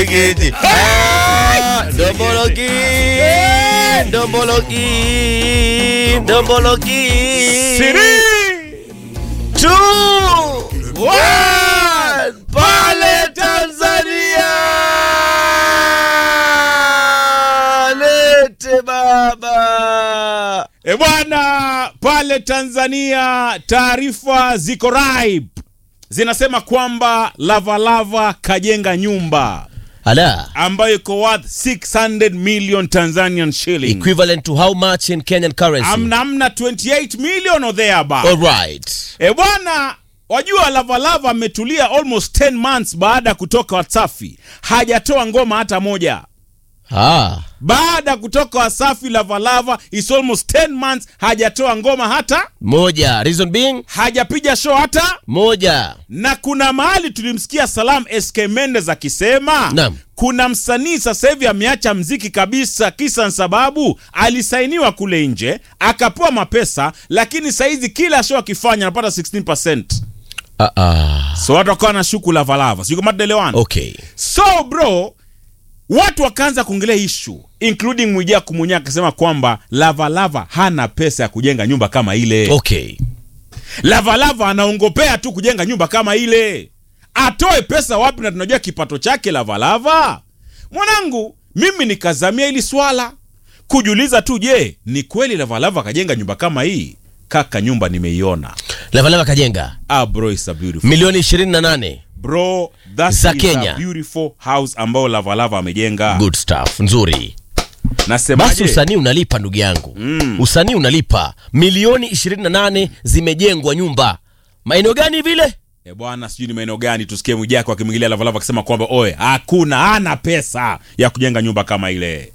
Gidi. Ah, Dombologi. Dombologi. Dombologi. Two. One. Pale Tanzania. Lete baba. E bwana, pale Tanzania taarifa ziko raib, zinasema kwamba Lavalava kajenga nyumba Ala. ambayo iko worth 600 million Tanzanian shilling. Equivalent to how much in Kenyan currency? Amna amna 28 million or thereabout. All right. E bwana, wajua Lavalava ametulia almost 10 months baada ya kutoka Wasafi, hajatoa ngoma hata moja. Ah. Baada ya kutoka Wasafi, Lavalava is almost 10 months hajatoa ngoma hata, Moja. Reason being? hajapiga show hata Moja. na kuna mahali tulimsikia Salam SK Mendes akisema Naam. kuna msanii sasa hivi ameacha mziki kabisa, kisa na sababu alisainiwa kule nje akapewa mapesa, lakini saizi kila show akifanya anapata 16%. Ah ah. So watu wakawa na shuku Lavalava, sio kama tunaelewana. Okay. So bro, watu wakaanza kuongelea ishu including Mwijaku mwenyewe akisema kwamba Lavalava hana pesa ya kujenga nyumba kama ile. Okay. Lavalava anaongopea tu kujenga nyumba kama ile, atoe pesa wapi? Na tunajua kipato chake Lavalava. Mwanangu, mimi nikazamia hili swala kujiuliza tu, je, ni kweli Lavalava akajenga nyumba kama hii? Kaka, nyumba nimeiona. Lavalava kajenga Ah, bro, it's a beautiful milioni 28. bro, that Za is Kenya. a beautiful house ambayo Lavalava amejenga. Good stuff. Nzuri. Basi Nasemaje? usanii unalipa ndugu yangu. Usanii unalipa. Milioni 28 zimejengwa nyumba. Maeneo gani vile? E bwana, sijui ni maeneo gani tusikie Mwijaku akimwingilia Lavalava akisema kwamba oe, hakuna hana pesa ya kujenga nyumba kama ile.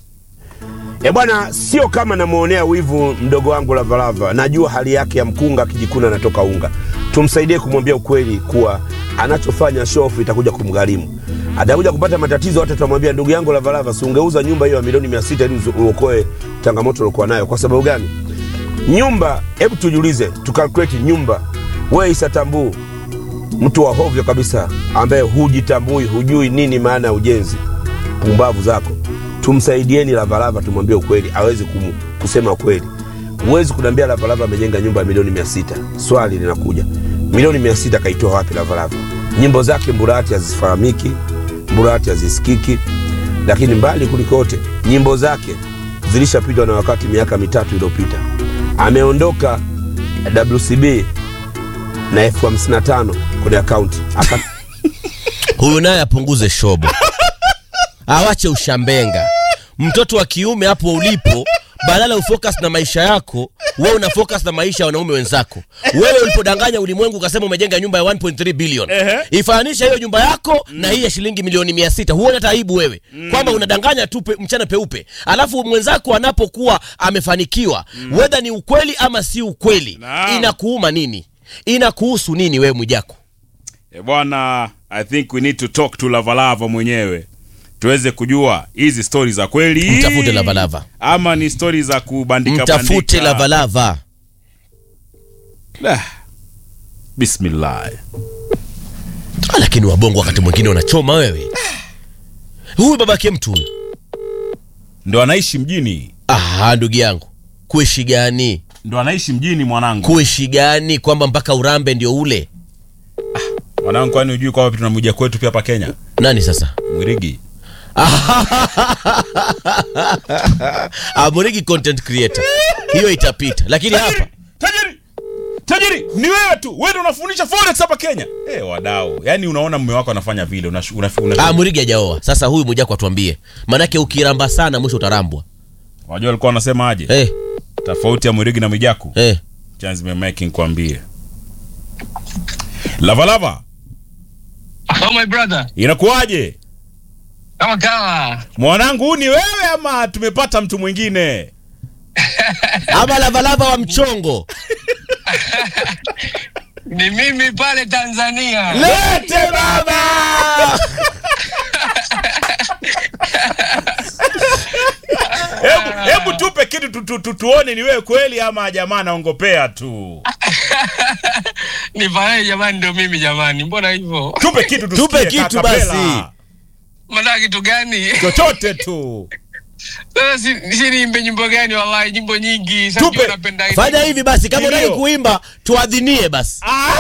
E bwana, sio kama namwonea wivu mdogo wangu Lavalava. Najua hali yake ya mkunga akijikuna anatoka unga. Tumsaidie kumwambia ukweli kuwa anachofanya shofu itakuja kumgharimu, atakuja kupata matatizo. Hata tutamwambia ndugu yangu Lavalava, si ungeuza nyumba hiyo ya milioni mia sita ili uokoe changamoto uliokuwa nayo. Kwa sababu gani? Nyumba, hebu tujiulize, tukalkuleti nyumba. Wewe Isa Tambuu, mtu wa hovyo kabisa, ambaye hujitambui, hujui nini maana ya ujenzi, pumbavu zako tumsaidieni Lavalava, tumwambie ukweli, awezi kum, kusema ukweli. Huwezi kuniambia Lavalava amejenga nyumba ya milioni mia sita. Swali linakuja, milioni mia sita kaitoa wapi Lavalava? Nyimbo zake Mburati hazifahamiki, Mburati hazisikiki, lakini mbali kulikote nyimbo zake zilishapitwa na wakati miaka mitatu iliyopita. Ameondoka WCB na elfu hamsini na tano kwenye akaunti aka Huyu naye apunguze shobo. Awache ushambenga. Mtoto wa kiume hapo ulipo, badala ufocus na maisha yako, wewe una focus na maisha ya wanaume wenzako. Wewe ulipodanganya ulimwengu ukasema umejenga nyumba ya 1.3 billion. Ehe. Ifananisha hiyo nyumba yako na hii ya shilingi milioni 600. Huone hata aibu wewe kwamba unadanganya tu pe, mchana peupe. Alafu mwenzako anapokuwa amefanikiwa, whether ni ukweli ama si ukweli, Naam. inakuuma nini? Inakuhusu nini wewe Mwijaku? E bwana, I think we need to talk to Lavalava mwenyewe tuweze kujua hizi stori za kweli Mtafute Lavalava. ama ni stori za kubandika Mtafute bandika. Lavalava. Ah, Bismillah. Ah, lakini wabongo wakati mwingine unachoma wewe. Huyu babake mtu huyu. Ndo anaishi mjini, Ah, ndugu yangu, kuishi gani? ndo anaishi mjini mwanangu. Kuishi gani kwamba mpaka urambe ndio ule? Mwanangu, kwani hujui kwamba tunamja kwetu pia hapa Kenya? Nani sasa? Mwirigi. Amorigi content creator. Hiyo itapita. Lakini hapa Tajiri, tajiri ni wewe tu, wewe ndo unafundisha forex hapa Kenya. Eh, wadau, yaani unaona mume wako anafanya vile, una, una, una, Amorigi hajaoa. Sasa huyu Mwijaku atuambie. Manake ukiramba sana mwisho utarambwa. Wajua alikuwa anasema aje? Eh, Tofauti ya Mwirigi na Mwijaku. eh. Chance me making kwambie. Lavalava, Oh my brother, inakuwaje? kama kawa Mwanangu, huu ni wewe ama tumepata mtu mwingine? Ama lavalava wa mchongo. ni mimi pale Tanzania. Lete baba. Hebu hebu tupe kitu tu, tu, tu, tuone ni wewe kweli ama jamaa anaongopea tu. Nifanyaje jamani? Ndio mimi jamani, mbona hivyo? Tupe kitu tusikie, Tupe kitu kakapela. basi. Mnataka kitu gani? chochote tu Sasa si, si niimbe nyimbo gani? Wallahi nyimbo nyingi. Sasa Tupe. ndio napenda hizi. fanya hivi basi kama Kilio. unataka kuimba tuadhinie basi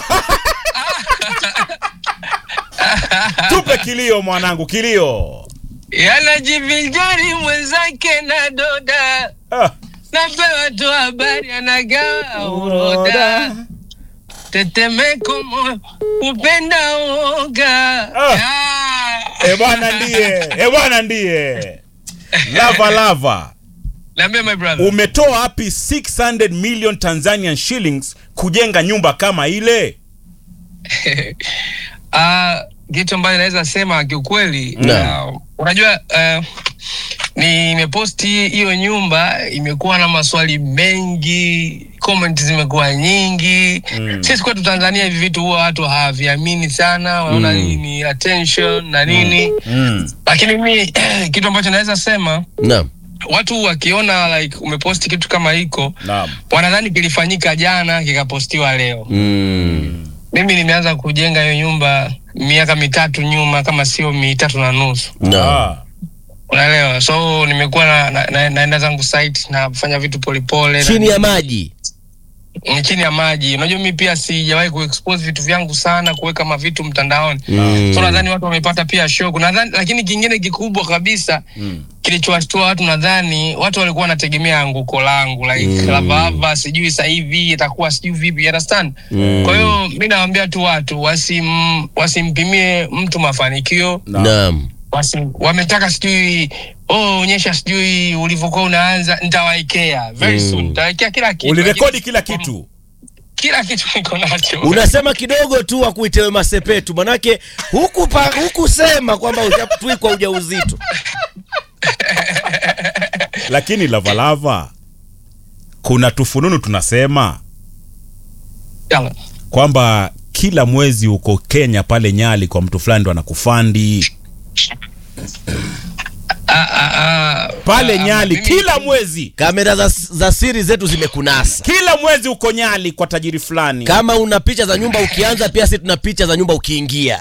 tupe kilio mwanangu kilio Yanajivinjari mwenzake na doda. ah. Napewa tu habari anagawa uroda. Tetemeko moyo upenda uoga. Ah. Ah. e bwana ndiye e bwana ndiye lava lava Niambie my brother. umetoa wapi 600 million tanzanian shillings kujenga nyumba kama ile Ah, kitu ambayo naweza sema kiukweli Naam. uh, unajua uh, nimeposti hiyo nyumba imekuwa na maswali mengi comment zimekuwa nyingi Mm. sisi kwetu tanzania hivi vitu huwa watu hawaviamini sana wanaona Mm. mm. ni attention na nini mm. lakini mi kitu ambacho naweza sema naam watu wakiona like umeposti kitu kama hiko naam wanadhani kilifanyika jana kikapostiwa leo mm. mimi nimeanza kujenga hiyo nyumba miaka mitatu nyuma kama sio mitatu na nusu naam ah. unaelewa so nimekuwa na, na, na, naenda zangu site nafanya vitu polepole chini ya maji Mm, chini ya maji unajua mi pia sijawahi kuexpose vitu vyangu sana kuweka mavitu mtandaoni Mm. so nadhani watu wamepata pia shock nadhani lakini kingine kikubwa kabisa mm. kilichowashtua watu nadhani watu walikuwa wanategemea anguko langu like Mm. lavava sijui sasa hivi itakuwa sijui vipi you understand Mm. kwa hiyo mi nawambia tu watu wasim, wasimpimie mtu mafanikio Naam. naam wasi, wametaka sijui oh, onyesha sijui ulivyokuwa unaanza nitawaekea very Mm. soon nitawaekea kila kitu ulirekodi lakini- kila kitu kila kitu niko nacho unasema kidogo tu wakuitewe masepetu manake huku pa, hukusema kwamba ushatwikwa ujauzito lakini lavalava kuna tufununu tunasema Yalla. kwamba kila mwezi uko kenya pale nyali kwa mtu fulani ndo anakufandi Ah, ah, ah, pale ah, nyali mimi- kila mwezi kamera za, za siri zetu zimekunasa kila mwezi uko nyali kwa tajiri fulani kama una picha za nyumba ukianza pia si tuna picha za nyumba ukiingia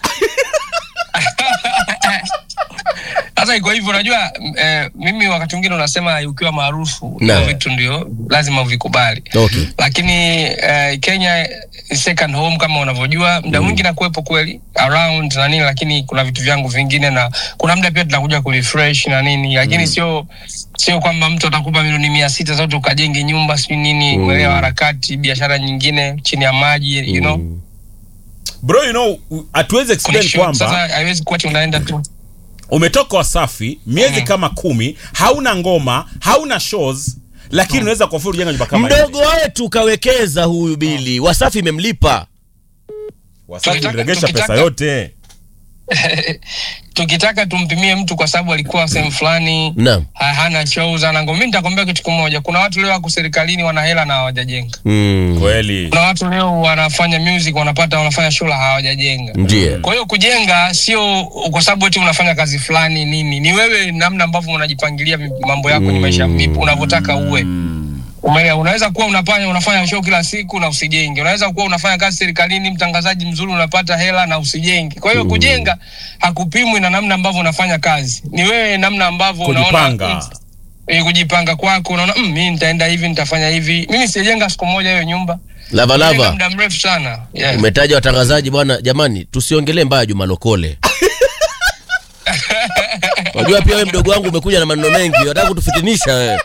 sasa iko hivyo unajua m- eh, mimi wakati mwingine unasema ukiwa maarufu Na. hivyo vitu ndio lazima uvikubali okay. lakini eh, kenya is second home kama unavyojua muda mwingi nakuwepo kweli around na nini lakini kuna vitu vyangu vingine na kuna muda pia tunakuja kurefresh na nini lakini sio sio kwamba mtu atakupa milioni mia sita zote ukajenge nyumba sijui nini Mm. uelewa harakati biashara nyingine chini ya maji you know bro you know hatuwezi Kuna explain shoot, kwamba sasa haiwezi kuwa ati unaenda tu umetoka wasafi miezi Mm. kama kumi hauna ngoma hauna shows lakini unaweza kuafuru kujenga nyumba kama mdogo hivi. wetu kawekeza huyu bili wasafi imemlipa wasafi Tukitaka- uliregesha pesa tukitaka- yote tukitaka tumpimie mtu kwa sababu alikuwa sehemu fulani naam ha- hana shows ana ngoma mi nitakwambia kitu kimoja kuna watu leo wako serikalini wana hela na hawajajenga mm. kweli kuna watu leo wanafanya music wanapata wanafanya show la hawajajenga ndiye kwa hiyo kujenga sio kwa sababu eti unafanya kazi fulani nini ni wewe namna ambavyo unajipangilia mi- mambo yako kwenye maisha vipi unavyotaka uwe Umeelewa? unaweza kuwa unafanya unafanya show kila siku na usijenge unaweza kuwa unafanya kazi serikalini mtangazaji mzuri unapata hela na usijenge kwa hiyo kujenga hakupimwi na namna ambavyo unafanya kazi ni wewe namna ambavyo unaona kujipanga mm, eh, kujipanga kwako unaona mm, mi nitaenda hivi nitafanya hivi mimi sijenga siku moja hiyo nyumba Nimejenga lavalava muda mrefu sana yeah. umetaja watangazaji bwana jamani tusiongelee mbaya juma lokole wajua pia we mdogo wangu umekuja na maneno mengi wataka kutufitinisha wewe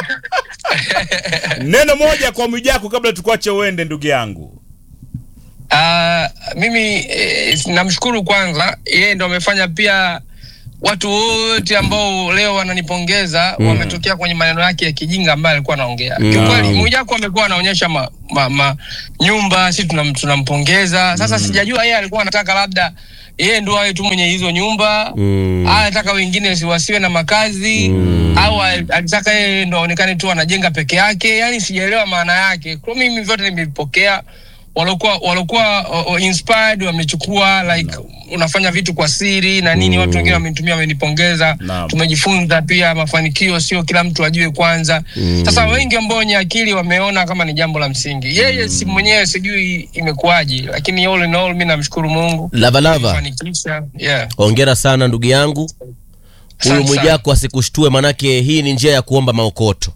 neno moja kwa mwijako kabla tukuache uende ndugu yangu Ah, mimi eh, namshukuru kwanza yeye ndo amefanya pia watu wote ambao leo wananipongeza Mm. wametokea kwenye maneno yake ya kijinga ambayo alikuwa anaongea Mm. kiukweli mwijako amekuwa anaonyesha ma, ma, ma, nyumba si tunam- tunampongeza sasa sijajua yeye alikuwa anataka labda yeye ndo awe tu mwenye hizo nyumba Mm. au anataka wengine si- wasiwe na makazi Mm. au al- alitaka yeye ndo aonekane tu anajenga peke yake yani sijaelewa maana yake kwa mimi vyote nimevipokea walokuwa walokuwa uh, uh, inspired wamechukua like unafanya vitu kwa siri na nini watu wengine wamenitumia wamenipongeza Naam. tumejifunza pia mafanikio sio kila mtu ajue kwanza sasa wengi ambao wenye akili wameona kama ni jambo la msingi yeye si mwenyewe sijui imekuwaje lakini all in all mi namshukuru mungu lavalava fanikisha yeah. ongera sana ndugu yangu huyu Asante sana. mwijako asikushtue manake hii ni njia ya kuomba maokoto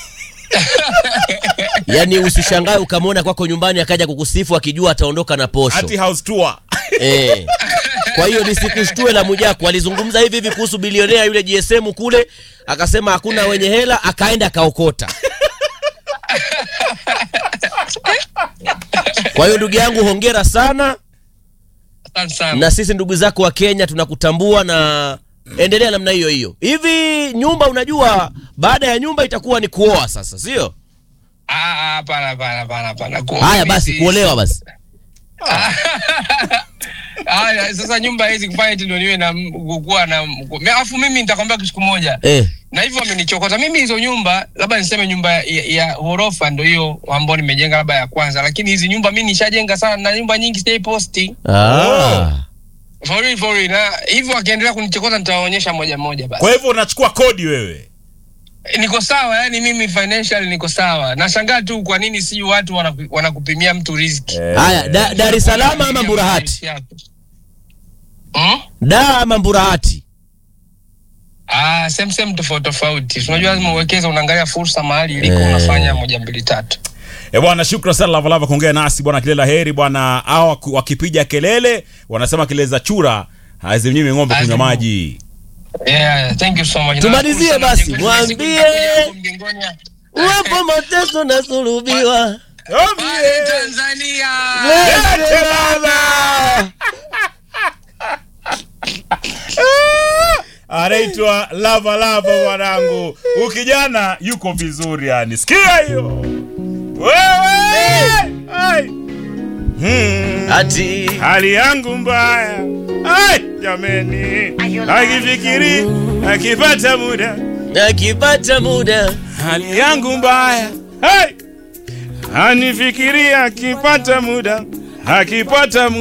yaani usishangae ukamwona kwako nyumbani akaja kukusifu akijua ataondoka na posho Ati house tour. eh. kwa hiyo nisikushtue la mwijako alizungumza hivi hivi kuhusu bilionea yule gsm kule akasema hakuna wenye hela akaenda akaokota kwa hiyo ndugu yangu hongera sana Asante sana na sisi ndugu zako wa Kenya tunakutambua na endelea namna hiyo hiyo. Hivi nyumba, unajua baada ya nyumba itakuwa ni kuoa sasa, sio? Ah, ah, hapana hapana hapana hapana Ku- Haya mimi basi, si- kuolewa basi. Haya, sasa nyumba hizi kufanya eti ndio niwe na m- kukuwa na m- alafu mimi nitakwambia kitu kimoja Eh, na hivyo amenichokota mimi hizo nyumba labda niseme nyumba ya, ya, ya ghorofa ndo hiyo ambayo nimejenga labda ya kwanza lakini hizi nyumba mi nishajenga sana na nyumba nyingi sijai posti ah. for real, for real. na hivyo akiendelea kunichokota nitawaonyesha moja moja basi Kwa hivyo unachukua kodi wewe. niko sawa yani mimi financial niko sawa nashangaa tu kwa nini si watu wanaku- wanakupimia mtu riziki Haya, da, Dar es Salaam ama Mburahati? Hmm? Da ama Mburahati? Ah, same same tofauti tofauti. Unajua lazima uwekeze, unaangalia fursa mahali iliko, Eh. unafanya moja mbili tatu. E bwana, shukran sana Lavalava kuongea nasi bwana. Kilela heri bwana. Hawa ku- wakipiga kelele wanasema kelele za chura hazimnyimi ng'ombe kunywa Hazimu. maji. Yeah, thank you so much. Tumalizie Nashukuru sana basi, Mjengoni, mwambie. siku nitakuja huko Mjengoni. Uwepo mateso na sulubiwa. Pale Tanzania. Lete baba. Anaitwa Lava Lava mwanangu. Ukijana yuko vizuri yani. Sikia hiyo. Wewe! Ai. Hmm. Ati Hali yangu mbaya. Ai, jameni. Akifikiri akipata muda. akipata muda Hali yangu mbaya. Hai. Anifikiria akipata muda. Akipata muda.